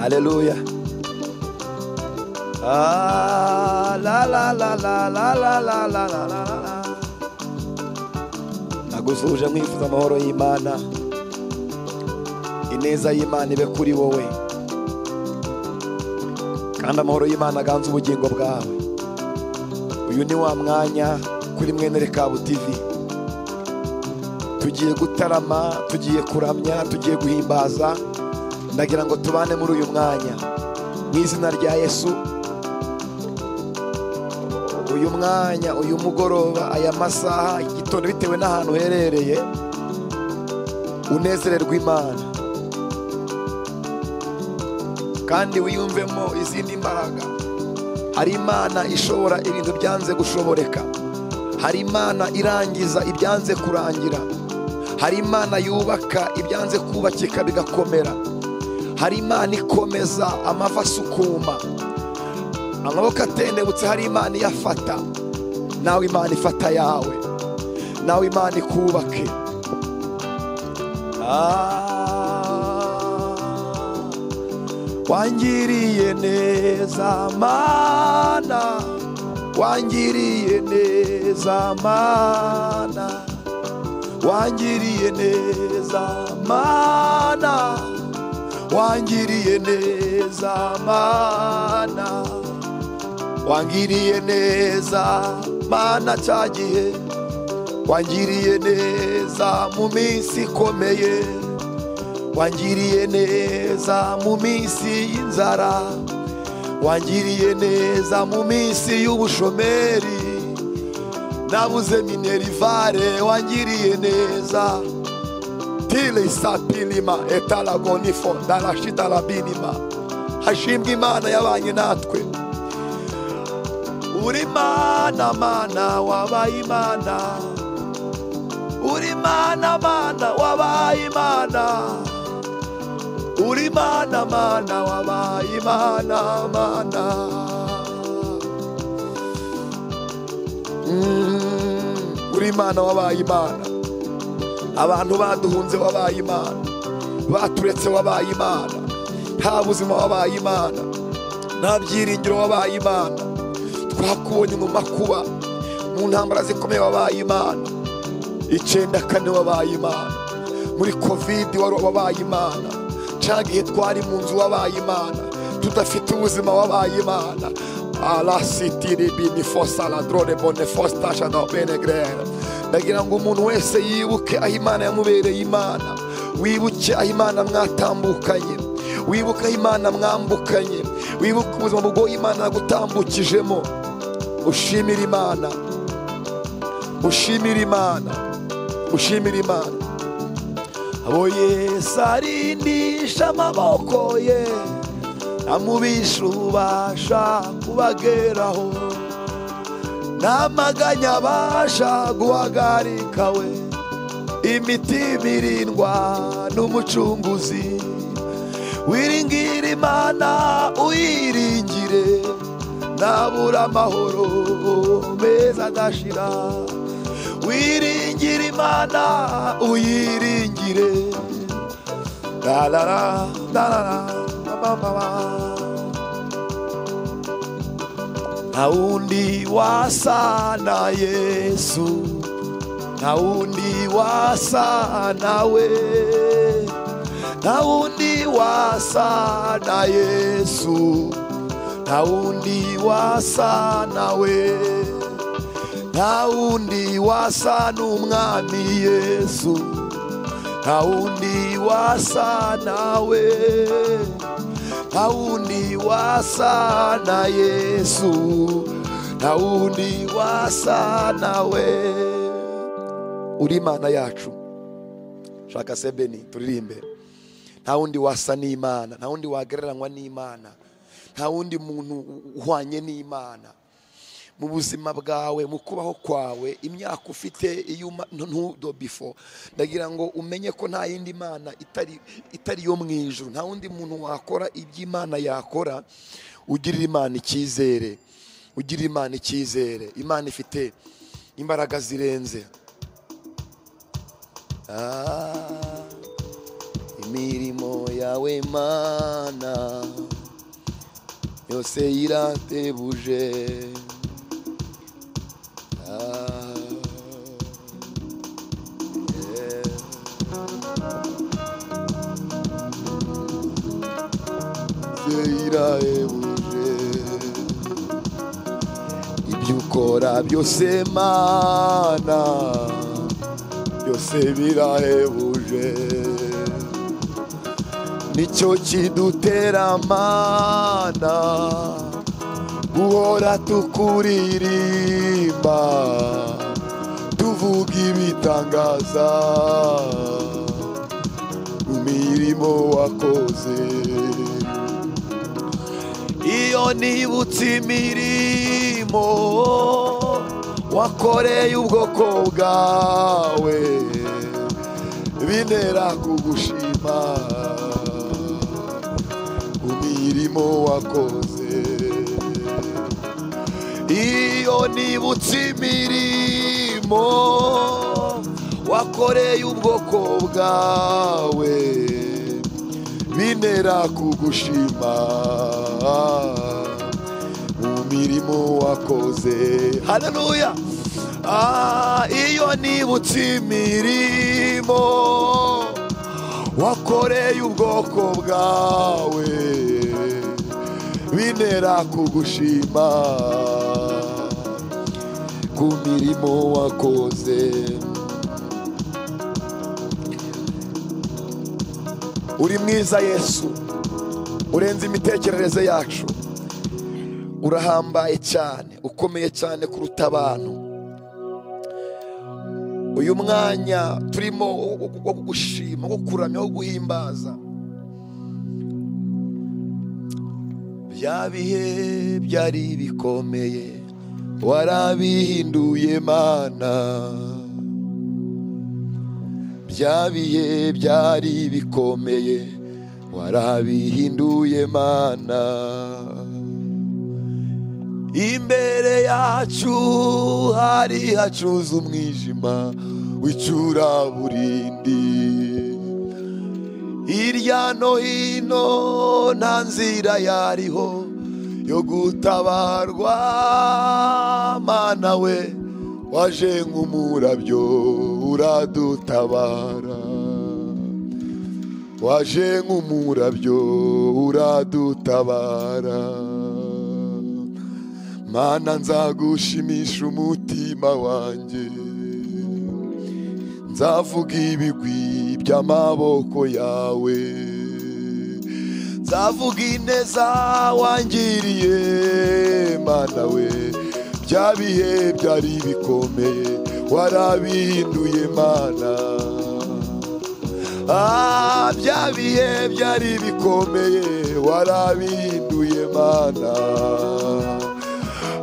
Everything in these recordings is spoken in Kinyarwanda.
Aleluya. Ah, la la la la la la la la la la la. Nagusuje nkwifuza amahoro y'Imana. Ineza y'Imana ibe kuri wowe. Kandi amahoro y'Imana aganze ubugingo bwawe. Uyu ni wa mwanya kuri mwene Rekabu TV. Tugiye gutarama, tugiye kuramya, tugiye guhimbaza. ndagira ngo tubane muri uyu mwanya mu izina rya yesu uyu mwanya uyu mugoroba aya masaha igitondo bitewe n'ahantu uherereye unezererwe imana kandi wiyumvemo izindi mbaraga hari imana ishobora ibintu byanze gushoboreka hari imana irangiza ibyanze kurangira hari imana yubaka ibyanze kubakika bigakomera hari imana ikomeza amavi asukuma amaboko atendebutse hari imana iyafata nawe imana ifata yawe nawe imana ikubake Ah, wangiriye neza mana wangiriye neza mana wangiriye neza mana wangiriye neza mana wangiriye neza mana cyagiye wangiriye neza mu minsi ikomeye wangiriye neza mu minsi y'inzara wangiriye neza mu minsi y'ubushomeri nabuze minerivare wangiriye neza tile isapilima etalagonifo darashidarabinima hashimwe imana yabanye natwe uri mana mana wabaye imana uri mana mana wabaye imana uri mana mana wabaye imana mana Mm, uri imana wabaye imana abantu baduhunze wabaye imana baturetse wabaye imana nta buzima wabaye imana nta byiringiro wabaye imana twakubonye mu makuba mu ntambara zikomeye wabaye imana icyenda kane wabaye imana muri kovidi wari wabaye imana cyangwa igihe twari mu nzu wabaye imana tudafite ubuzima wabaye imana alasitiribinifosaladrane bonefostashanabenegere ndagira ngo umuntu wese yibuke aho imana yamubereye imana wibuke aho imana mwatambukanye wibuke aho imana mwambukanye wibuke ubuzima bugoye imana yagutambukijemo ushimire imana ushimire imana ushimire imana abo yesu arindisha amaboko ye amubisha ububasha kubageraho namaganya abasha guhagarika we imitima irindwa n'umucunguzi wiringira imana uyiringire ntabura amahoro meza adashira wiringira imana uyiringire La la la, la la la, ba ba ba. Nta wundi wasa na Yesu, nta wundi wasa nawe, nta wundi wasa na Yesu, nta wundi wasa nawe, nta wundi wasa n'umwami Yesu. nta wundi wasa nawe nta wundi wasa na yesu nta wundi wasa nawe uri imana yacu shaka sebeni turirimbe nta wundi wasa n'imana nta wundi wagereranywa n'imana nta wundi muntu uhwanye n'imana mu buzima bwawe mu kubaho kwawe imyaka ufite iyo uma- ntu- ntudo bifo ndagira ngo umenye ko nta yindi mana itari itari yo mu ijuru nta wundi muntu wakora ibyo imana yakora ugirira imana icyizere ugirira imana icyizere imana ifite imbaraga zirenze Ah, mirimo yawe mana yose iratebuje Ah, yeah. Yose iratebuje ibyo ukora byose mana byose birahebuje nicyo kidutera mana guhora tukuririmba tuvuga ibitangaza mu mirimo wakoze iyo nibutse imirimo wakoreye ubwoko bwawe binera kugushima ku mirimo wakoze iyo nibutse imirimo wakoreye ubwoko bwawe binera kugushima mu mirimo wakoze haleluya Ah, iyo nibutse imirimo wakoreye ubwoko bwawe binera kugushima ku mirimo wakoze uri mwiza yesu urenze imitekerereze yacu urahambaye cyane ukomeye cyane kuruta abantu uyu mwanya turimo wo kugushima wo kuramya wo guhimbaza bya bihe byari bikomeye warabihinduye mana bya bihe byari bikomeye warabihinduye mana imbere yacu hari hacuze umwijima w'icuraburindi hirya no hino nta nzira yariho yo gutabarwa mana we waje nk'umurabyo uradutabara waje nk'umurabyo uradutabara mana nzagushimisha umutima wanjye nzavuga ibigwi by'amaboko yawe nzavuga ineza wangiriye mana we bya bihe byari bikomeye warabihinduye mana Ah, bya bihe byari bikomeye warabihinduye mana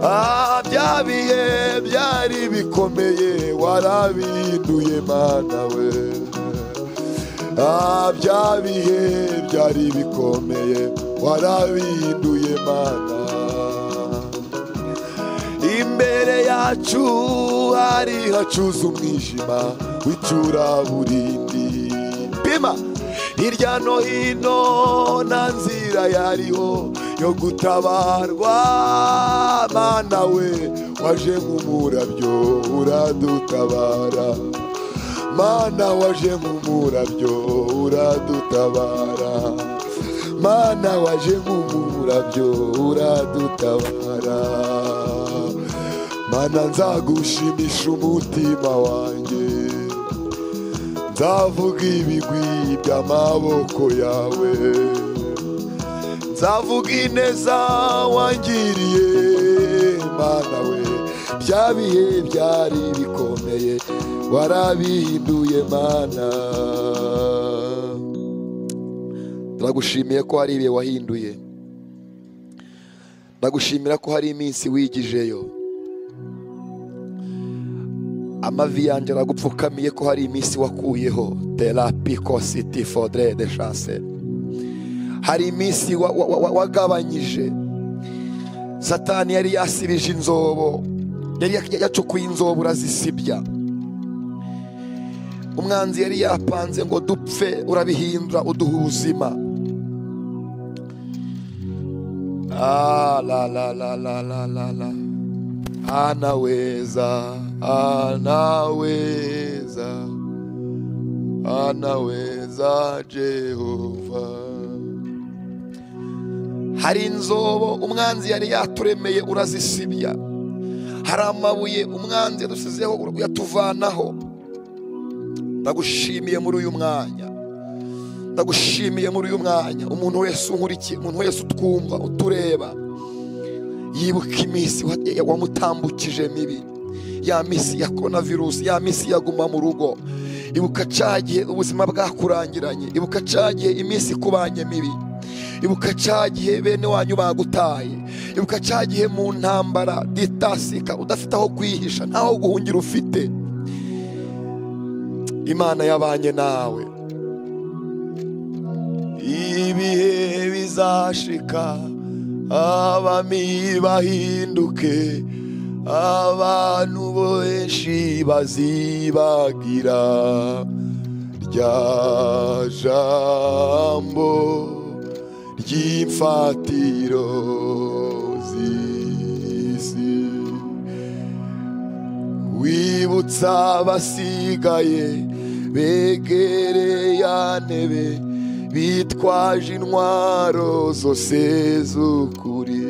Ah, bya bihe byari bikomeye warabihinduye mana we Ah, bya bihe byari bikomeye warabihinduye mana imbere yacu hari hacuze umwijima w'icuraburindi pima hirya no hino nta nzira yariho yo gutabarwa mana we waje nk'umurabyo uradutabara mana waje nk'umurabyo uradutabara mana waje nk'umurabyo uradutabara mana nzagushimisha umutima wanjye nzavuga ibigwi by'amaboko yawe nzavuga ineza wangiriye mana we bya bihe byari bikomeye warabihinduye mana ndagushimiye ko hari ibihe wahinduye ndagushimira ko hari iminsi wigijeyo amavi yanjye aragupfukamiye ko hari iminsi wakuyeho terapiko siti fodere de shanse hari iminsi wa- wa- wa- wa- wagabanyije satani yari yasibije inzobo yari yacukuye inzobo urazisibya umwanzi yari yapanze ngo dupfe urabihindura uduha ubuzima Ah, la la la la la la la anaweza anaweza anaweza jehova hari inzobo umwanzi yari yaturemeye urazisibya hari amabuye umwanzi yadusizeho uyatuvanaho ndagushimiye muri uyu mwanya ndagushimiye muri uyu mwanya umuntu wese unkurikiye umuntu wese utwumva utureba yibuka iminsi wa- wamutambukije mibi ya minsi ya korona virusi ya minsi yaguma mu rugo ibuka cya gihe ubuzima bwakurangiranye ibuka cya gihe iminsi ikubanye mibi ibuka cya gihe bene wanyu bagutaye ibuka cya gihe mu ntambara ditasika udafite aho kwihisha ntaho guhungira ufite imana yabanye nawe ibihe bizashika abami bahinduke abantu benshi bazibagira rya jambo ry'imfatiro z'isi wibutsa abasigaye begereye ya ntebe bitwaje intwaro zose z'ukuri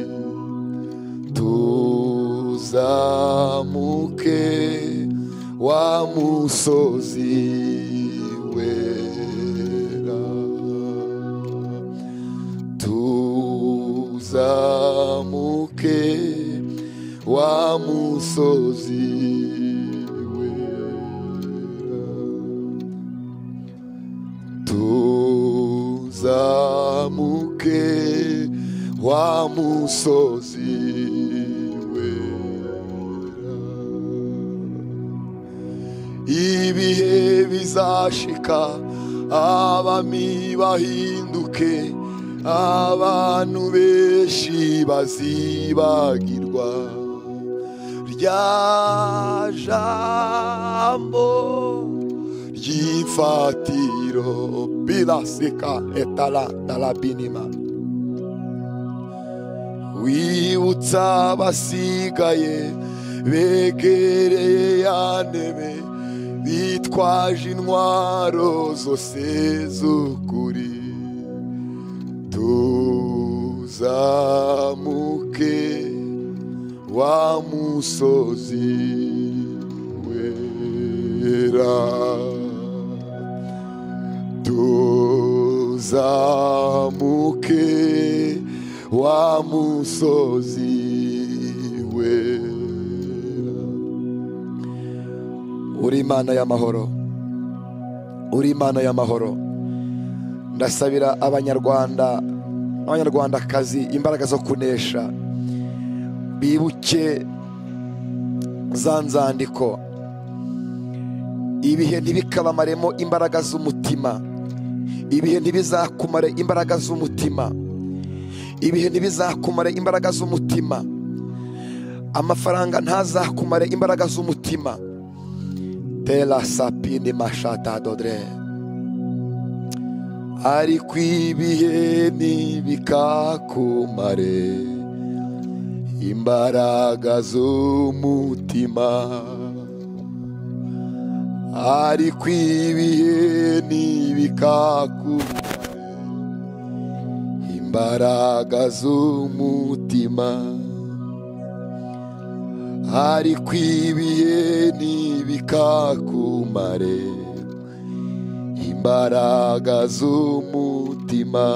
tuzamuke wa musozi wera tuzamuke wa musozi wera tuzamuke wa musozi wera ibihe bizashika abami bahinduke abantu benshi bazibagirwa rya jambo ry'imfatiro biraseka etalantarabinima wibutsa abasigaye begereye ya ntebe bitwaje intwaro zose z'ukuri tuzamuke wa musozi wera tuzamuke wa musozi wera uri imana y'amahoro uri imana y'amahoro ndasabira abanyarwanda abanyarwandakazi imbaraga zo kunesha bibuke za nzandiko ibihe ntibikabamaremo imbaraga z'umutima ibihe ntibizakumare imbaraga z'umutima ibihe ntibizakumare imbaraga z'umutima amafaranga ntazakumare imbaraga z'umutima tera sapini mashata dodre ariko ibihe ntibikakumare imbaraga z'umutima ariko ibihe ntibikakumare imbaraga z'umutima ariko ibihe ntibikakumare imbaraga z'umutima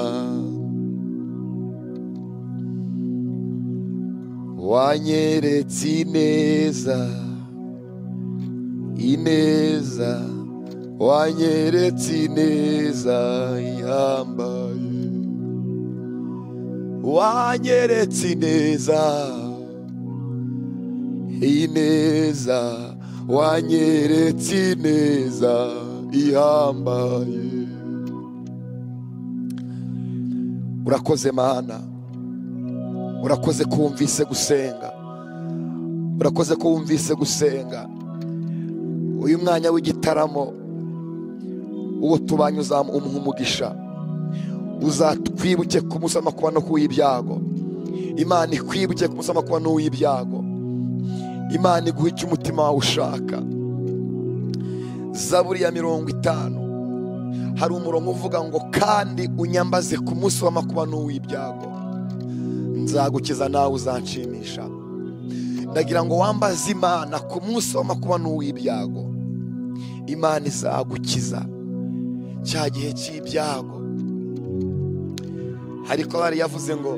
wanyeretse ineza ineza wanyeretse ineza ihambaye wanyeretse ineza ineza wanyeretse ineza ihambaye urakoze mana urakoze ko wumvise gusenga urakoze ko wumvise gusenga uyu mwanya w'igitaramo uwo tubanye uzamuha umugisha uzatwibuke ku munsi w'amakuba no ku w'ibyago imana ikwibuke ku munsi w'amakuba n'uw'ibyago imana iguhe icyo umutima wawe ushaka zaburi ya mirongo itanu hari umurongo uvuga ngo kandi unyambaze ku munsi w'amakuba n'uw'ibyago nzagukiza nawe uzanshimisha ndagira ngo wambaze imana ku munsi w'amakuba n'uw'ibyago imana izagukiza cya gihe cy'ibyago hari ko bari yavuze ngo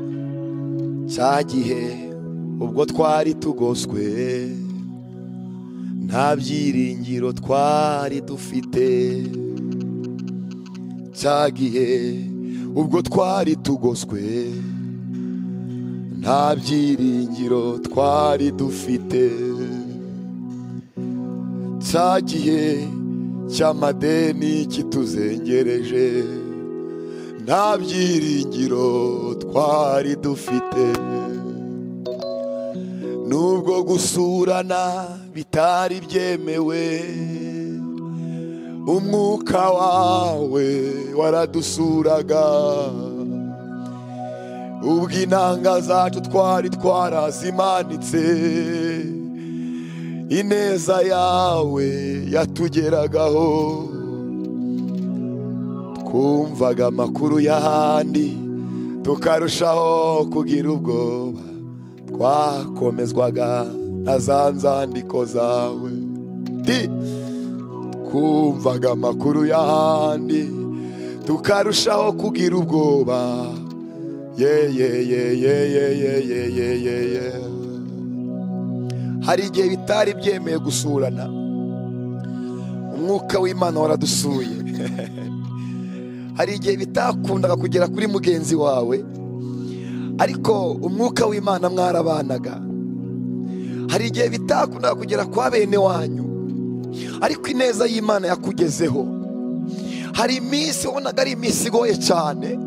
cya gihe ubwo twari tugoswe nta byiringiro twari dufite cya gihe ubwo twari tugoswe nta byiringiro twari dufite cya gihe cy'amadeni kituzengereje nta byiringiro twari dufite nubwo gusurana bitari byemewe umwuka wawe waradusuraga ubwo inanga zacu twari twarazimanitse ineza yawe yatugeragaho twumvaga amakuru y'ahandi tukarushaho kugira ubwoba twakomezwaga na za nzandiko zawe Di! twumvaga amakuru y'ahandi tukarushaho kugira ubwoba yeyeyeyeyeyeyeyeye hari igihe bitari byemeye gusurana umwuka w'imana waradusuye hari igihe bitakundaga kugera kuri mugenzi wawe ariko umwuka w'imana mwarabanaga hari igihe bitakundaga kugera kwa bene wanyu ariko ineza y'imana yakugezeho hari iminsi wabonaga ari iminsi igoye cyane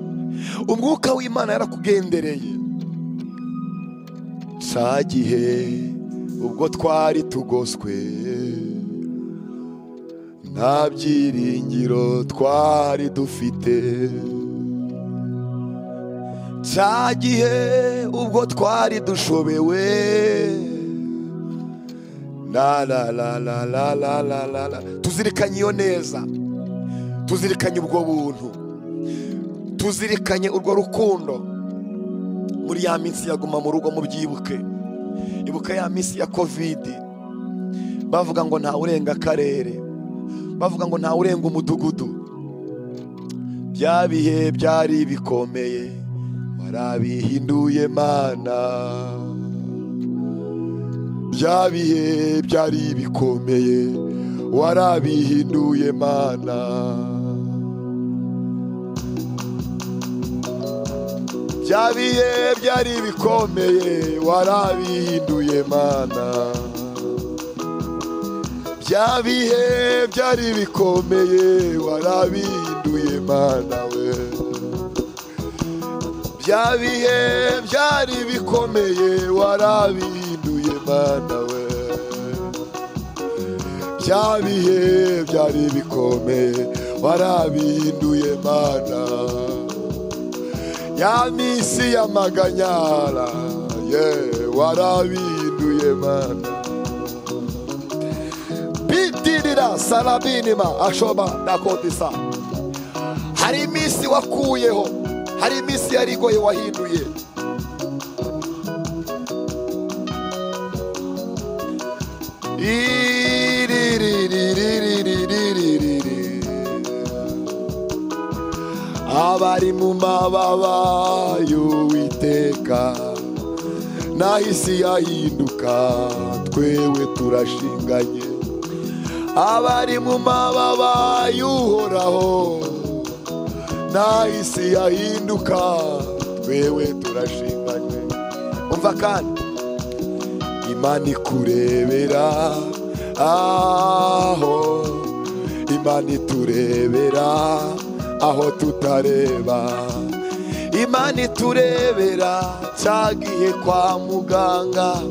umwuka w'imana yarakugendereye cya gihe ubwo twari tugoswe nta byiringiro twari dufite cya gihe ubwo twari dushobewe la la la la la la la la la tuzirikanye iyo neza tuzirikanye ubwo buntu tuzirikanye urwo rukundo muri ya minsi yaguma mu rugo mubyibuke ibuka ya minsi ya kovidi bavuga ngo nta urenga akarere bavuga ngo nta urenga umudugudu bya bihe byari bikomeye warabihinduye mana bya bihe byari bikomeye warabihinduye mana bya bihe byari bikomeye warabihinduye mana bya bihe byari bikomeye warabihinduye mana we bya bihe byari bikomeye warabihinduye mana we bya bihe byari bikomeye warabihinduye mana ya misi ya maganyara ye warabihinduye mana bidirira sarabinima ashoba dakodisa hari iminsi wakuyeho hari iminsi yari igoye wahinduye abari mu mababa y'uwiteka nahisi yahinduka twewe turashinganye abari mu mababa y'uhoraho nahisi yahinduka twewe turashinganye umva kandi imana ikurebera aho imana iturebera aho tutareba imana iturebera cyagiye kwa muganga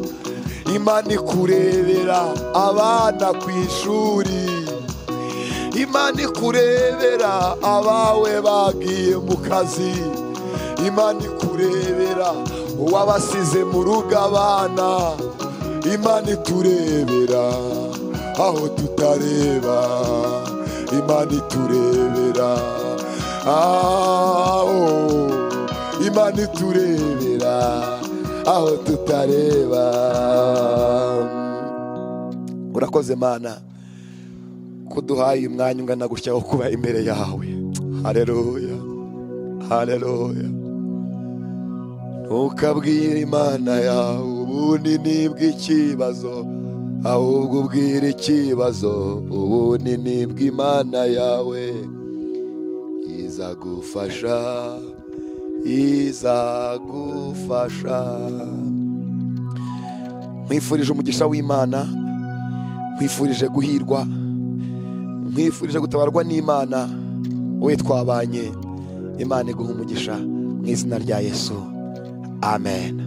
imana ikurebera abana ku ishuri imana ikurebera abawe bagiye mu kazi imana ikurebera uwabasize mu rugo abana imana iturebera aho tutareba imana iturebera aho imana iturebera aho tutareba urakoze mana kuduhaye umwanya ungana gutya wo kuba imbere yawe hareruya hareruya ntukabwire imana yawe ubunini bw'ikibazo ahubwo ubwire ikibazo ubunini bw'imana yawe iza gufasha iza gufasha nkwifurije umugisha w'imana nkwifurije guhirwa nkwifurije gutabarwa n'imana we twabanye imana iguha umugisha mu izina rya yesu amen